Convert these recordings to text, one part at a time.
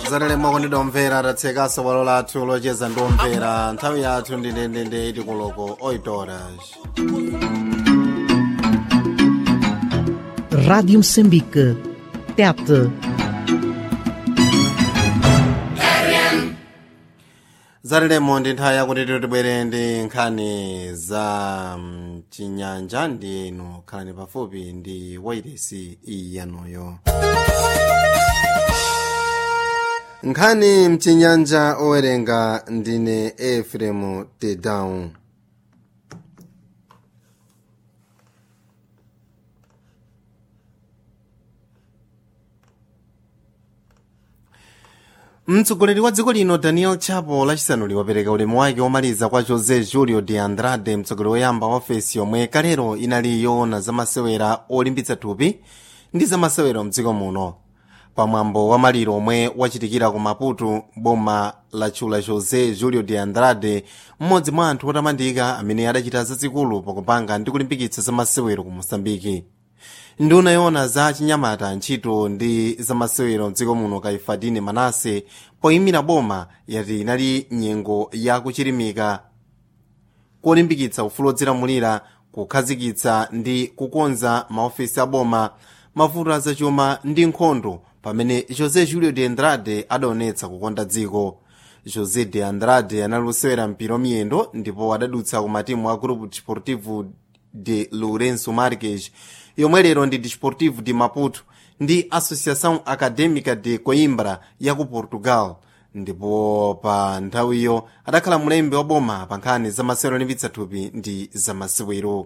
zatalema kondedwa omvera tatsekaso bwalo lathu locheza ndi omvera nthawi yathu ndi ndendende iti kuloko 8 horas Rádio Moçambique. TET. zatalemo ndi nthawi yakuti tibwere ndi nkhani za mm, chinyanja ndi inu khalani pafupi ndi wairesi iyi yanuyo nkhani mchinyanja owerenga ndine efremu tedown mtsogoleri wa dziko lino daniel chapo lachisanuli wapereka ulemu wake womaliza kwa josé julio de andrade mtsogoleri woyamba wa ofesi yomwe kalero inali yoona zamasewera olimbitsa thupi ndi zamasewero mdziko muno pamwambo wa maliro omwe wachitikira ku maputo boma latchula josé julio de andrade mmodzi mwa anthu otamandika amene adachita zazikulu pakupanga ndi kulimbikitsa zamasewero ku mosambiki nduna yoona za chinyamata ntchito ndi zamasewero mdziko muno kaifadine manase poyimira boma yati inali nyengo yakuchirimika kolimbikitsa ufulu odzilamulira kukhazikitsa ndi kukonza maofesi a boma mavuto azachuma ndi nkhondo pamene josé julio de andrade adaonetsa kukonda dziko josé de andrade anali kusewera mpira wamiyendo ndipo adadutsa ku matimu a grupo desportivo de lourenço marques yomwe lero ndi desportivo de maputo ndi associação acadêmica de coimbra ya ku portugal ndipo pa nthawiyo adakhala mlembi wa boma pa nkhani zamasewero olimbitsa thupi ndi zamasewero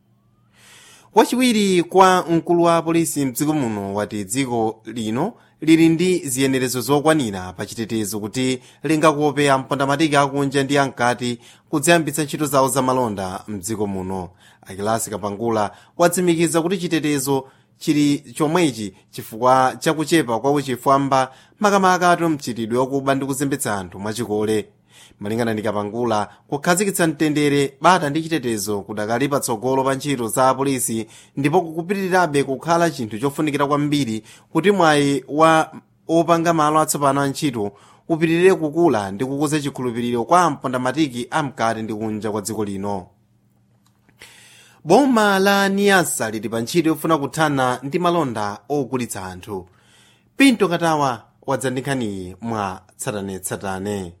wachiwiri kwa mkulu wa polisi mdziko muno wati dziko lino lili ndi ziyenerezo zokwanira pa chitetezo kuti lingakope ampondamatiki akunja ndi ankati kudziyambitsa ntchito zawo zamalonda mdziko muno akilasi kapangula watsimikiza kuti chitetezo chili chomwechi chifukwa chakuchepa kwa uchifwamba makamaka atu mchitidwe wakuba ndi kuzembetsa anthu mwachikole malingana ndi kapangula kukhazikitsa mtendere bata ndi chitetezo kudakali patsogolo pa ntchito za apolisi ndipo kukupitirirabe kukhala chinthu chofunikira kwambiri kuti mwayi wa opanga malo atsopano a ntchito upitirire kukula ndi kukuza chikhulupiriro kwa ampondamatiki amkati ndi kunja kwa dziko lino boma la niyasa lili pa ntchito yofuna kuthana ndi malonda ogulitsa anthu pinto katawa wadzandikhaniyi mwa tsatanetsatane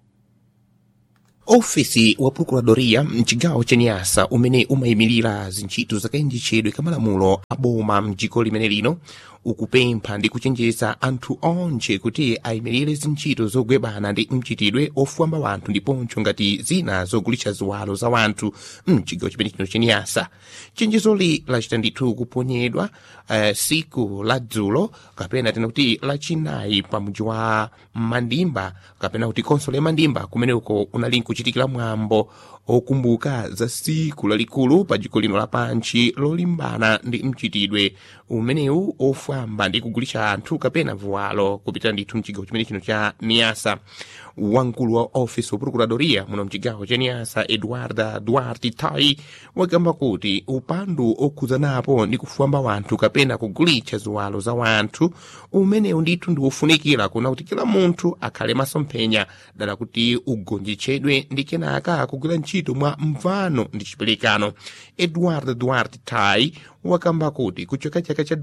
ofisi wa procuradoria mchigawo cha nyasa umene umayimirira zintchito zakayendetsedwe kamalamulo a boma mdziko limene lino ukupempha ndi kuchenjeza anthu onse kuti ayimirire zintchito zogwebana ndi mchitidwe ofwamba wanthu ndiponso ngati zina zogulitsa ziwalo za wanthu mchigawo chimene chino chenyasa chenjezoli lachita ndithu kuponyedwa uh, siku la dzulo kapena tena kuti lachinayi pa mudzi wa mandimba kapena kuti konsolo ya mandimba kumene uko unali nkuchitikira mwambo okumbuka za siku lalikulu pa dziko lino lapanchi lolimbana ndi mchitidwe umenewu ofwamba ndi kugulitsa anthu kapena vuwalo kupitira ndithu mchigawo chimene chino cha niyasa wamkulu wa ofisi wa procuradoria muno mchigawo cha niyasa eduarda duarte tai wakamba kuti upandu okhuzanapo ndi kufwamba wanthu kapena kugulitsa ziwalo za wanthu umenewu ndithu ndi ufunikira kuna kuti kila munthu akhale masomphenya dala kuti ugonjetsedwe ndi kenaka kugwira ntchito mwa mvano ndi chiperekano eduardo duarte tai wakamba kuti kuchoka chaka cha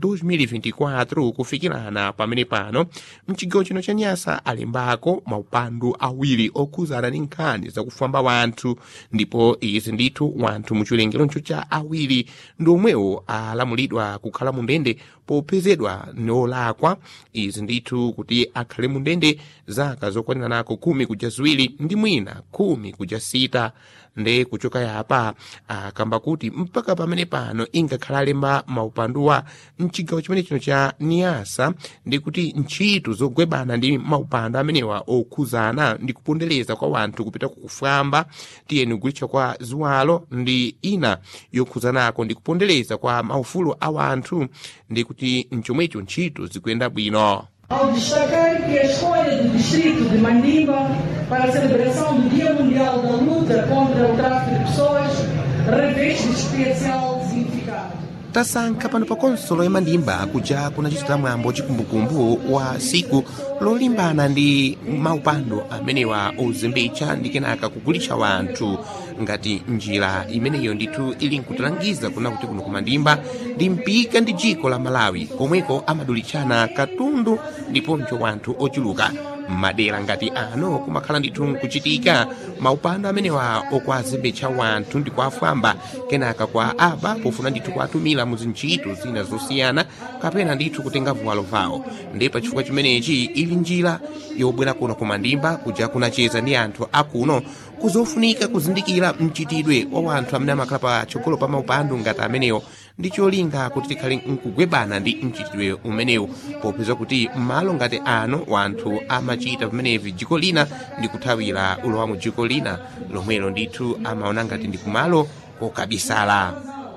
2024 kufikirana pamene pano mchigawo chino cha nyasa alembako maupandu awiri okhuzana ndi nkhani zakufwamba wanthu ndipo izi ndithu wanthu muchiwerengeroncho cha awiri ndi omwewo alamulidwa kukhala mundende popezedwa nolakwa izi ndithu kuti akhale mundende zaka zokwanira nako khumi kuja ziwiri ndi mwina khumi kuja sita nde kuchoka yapa akamba kuti mpaka pamene pano ingakhala alemba maupanduwa mchigawo chimene chino cha niyasa ndi kuti ntchito zogwebana ndi maupandu amenewa okhuzana ndi kupondereza kwa wanthu kupita kukufwamba tiyeni kugulitsa kwa ziwalo ndi ina yokhuzanako ndi kupondereza kwa maufulu a wanthu ndi kuti mchomwecho ntchito zikuyenda bwino Ao destacar que a escolha do distrito de Mandimba para a celebração do Dia Mundial da Luta contra o Tráfico de Pessoas reveste especial significado. tasankha pano pa konsolo ya mandimba kuja kunachitira mwambo chikumbukumbu wa siku lolimbana ndi maupando amenewa ozembetsa ndi kenaka kugulitsa wanthu ngati njira imeneyo ndithu ili nkutilangiza kuna kuti kuno kumandimba ndi mpika ndi dziko la malawi komweko amadulitsana katundu ndiponso wanthu ochuluka madera ngati ano kumakhala ndithu nkuchitika maupando amenewa okwazembetsa wanthu ndi kuafamba kenaka kwa aba pofuna ndithu kuatumira mu zintchito zina zosiyana kapena ndithu kutenga vuwalo vawo ndi pa chifukwa chimenechi ili njira yobwera kuno kumandimba kuja kunacheza ndi anthu akuno kuzofunika kuzindikira mchitidwe wa wanthu amene amakhala patsogolo pa maupando ngati amenewo ndi cholinga kuti tikhale nkugwebana ndi mchitidwe umenewu popeza kuti m'malo ngati ano wanthu amachita pamenevi dziko lina ndi kuthawira ulowa mu dziko lina lomwelo ndithu amaona ngati ndi kumalo kokabisala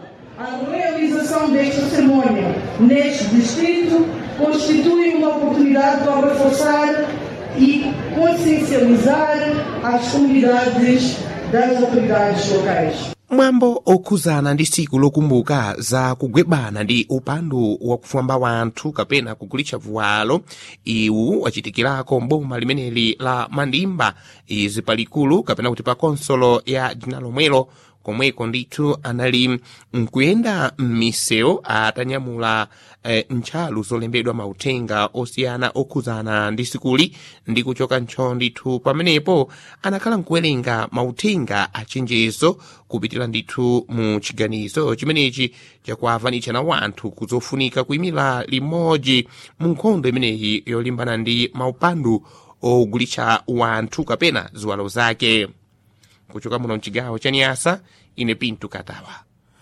A realização desta cerimônia neste distrito constitui uma oportunidade para reforçar e consciencializar as comunidades das autoridades locais. mwambo okhuzana ndi siku lokumbuka za kugwebana ndi upandu wakufamba wanthu kapena kugulitsa vuwalo iwu wachitikirako mboma limeneli la mandimba izi palikulu kapena kuti pa konsolo ya dzina lomwelo komweko ndithu anali nkuyenda m'misewu atanyamula eh, ntchalu zolembedwa mauthenga osiyana okhuzana ndi sikuli ndi kuchoka ntcho ndithu pamenepo anakhala nkuwerenga mauthenga achenjezo kupitira ndithu mu chiganizo chimenechi chakuavanitsa na wanthu kuzofunika kuyimira limodzi mu nkhondo imeneyi yolimbana ndi maupandu ogulitsa wanthu kapena ziwalo zake kuchoka muno mchigawo cha niyasa ine pinto katawa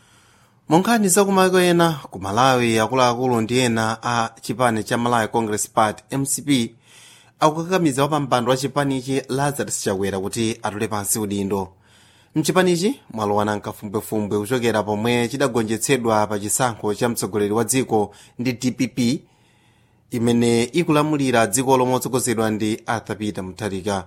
monkhani zakumayiko ena ku malawi akuluakulu ndi ena a chipani cha malawi congress party mcp akukakamiza wapampando wa chipanichi lazarus chakwera kuti atule pansi udindo mchipanichi mwalowana nkafumbwefumbwe kuchokera pomwe chidagonjetsedwa pa chisankho cha mtsogoleri wa dziko ndi dpp imene ikulamulira dziko lomwe otsogozedwa ndi arthur peter mutharika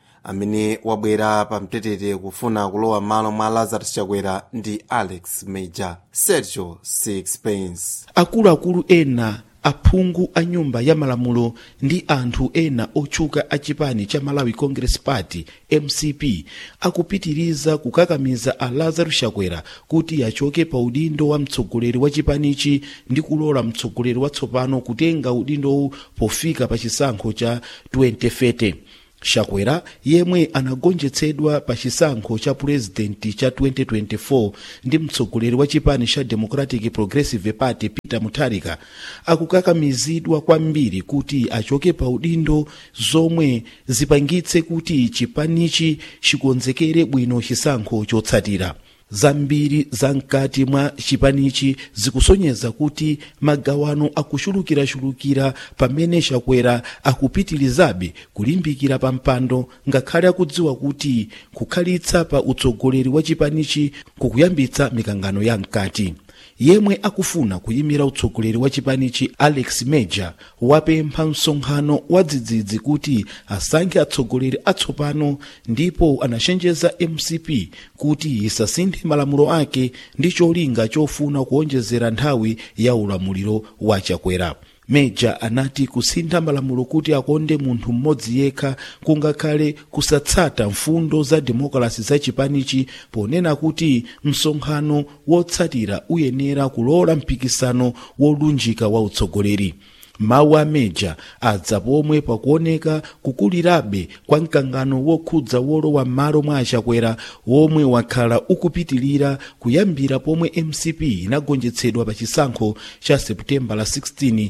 amene wabwera pa mtetete kufuna kulowa m'malo mwa lazarus chakwera ndi alex major sergio sixpence akuluakulu ena aphungu a nyumba ya malamulo ndi anthu ena otchuka a chipani cha malawi congress party mcp akupitiriza kukakamiza a lazarus chakwera kuti achoke pa udindo wa mtsogoleri wa chipanichi ndi kulola mtsogoleri watsopano kutenga udindowu pofika pa chisankho cha 2030 chakwera yemwe anagonjetsedwa pa chisankho cha purezidenti cha 2024 ndi mtsogoleri wa chipani cha democratic progressive party peter mutharika akukakamizidwa kwambiri kuti achoke pa udindo zomwe zipangitse kuti chipanichi chikonzekere bwino chisankho chotsatira zambiri zamkati mwa chipanichi zikusonyeza kuti magawano akuchulukirachulukira pamene chakwera akupitirizabe kulimbikira pa mpando ngakhale akudziwa kuti kukhalitsa pa utsogoleri wa chipanichi kukuyambitsa mikangano ya mkati yemwe akufuna kuyimira utsogoleri wa chipanichi alex major wapempha msonkhano wa dzidzidzi kuti asankhe atsogoleri atsopano ndipo anachenjeza mcp kuti isasinthe malamulo ake ndi cholinga chofuna kuonjezera nthawi ya ulamuliro wa chakwera meja anati kusintha malamulo kuti akonde munthu mmodzi yekha kungakhale kusatsata mfundo za demokrasi za chipanichi ponena kuti msonkhano wotsatira uyenera kulola mpikisano wolunjika wa utsogoleri mawu a meja adza pomwe pakuoneka kukulirabe kwa mkangano wokhudza wolowa m'malo mwa achakwera womwe wakhala ukupitilira kuyambira pomwe mcp inagonjetsedwa pa chisankho cha seputembala 16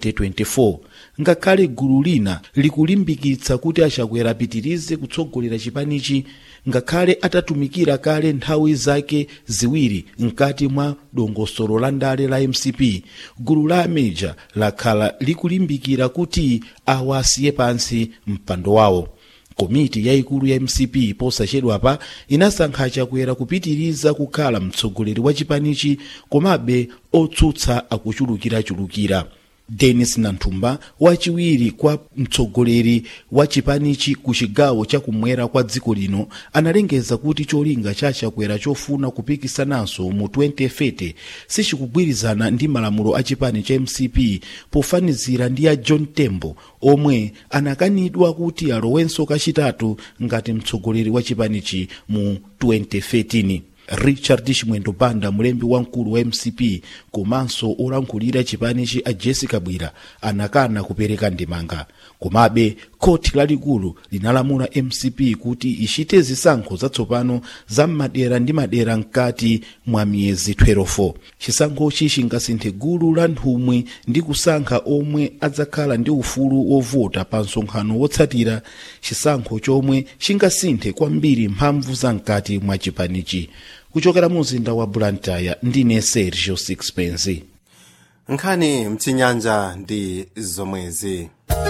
2024 ngakhale gulu lina likulimbikitsa kuti achakwera apitirize kutsogolera chipanichi ngakhale atatumikira kale nthawi zake ziwiri mkati mwa dongosolo la ndale la mcp gulu la ameja lakhala likulimbikira kuti awa asiye pansi mpando wawo komiti yayikulu ya mcp posachedwapa inasankha chakwera kupitiriza kukhala mtsogoleri wa chipanichi komabe otsutsa akuchulukirachulukira denis nanthumba wachiwiri kwa mtsogoleri wa chipanichi ku chigawo chakumwera kwa dziko lino analengeza kuti cholinga cha chakwera chofuna kupikisananso mu 2030 sichikugwirizana ndi malamulo a chipani cha mcp pofanizira ndi a john tembo omwe anakanidwa kuti alowenso kachitatu ngati mtsogoleri wa chipanichi mu 2013 richard chimwendo banda mlembi wamkulu wa mcp komanso olankhulira chipanichi a jessica bwira anakana kupereka ndemanga komabe khoti lalikulu linalamula mcp kuti ichite zisankho zatsopano za madera ndi madera mkati mwa miyezi 12 chisankhochi chingasinthe gulu la nthumwi ndi kusankha omwe adzakhala ndi ufulu wovota pa msonkhano wotsatira chisankho chomwe chingasinthe kwambiri mphamvu za mkati mwa chipanichi kuchokera mu mzinda wa blantyre ndine sergio sixpence nkhani mchinyanja ndi zomwezi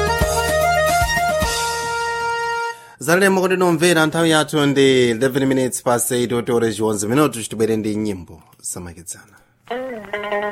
zalemo kuti nomvera nthawi yathu ndi 11 minutes past 8 otore chiwonzi minutu chitibwere ndi nyimbo zamakedzana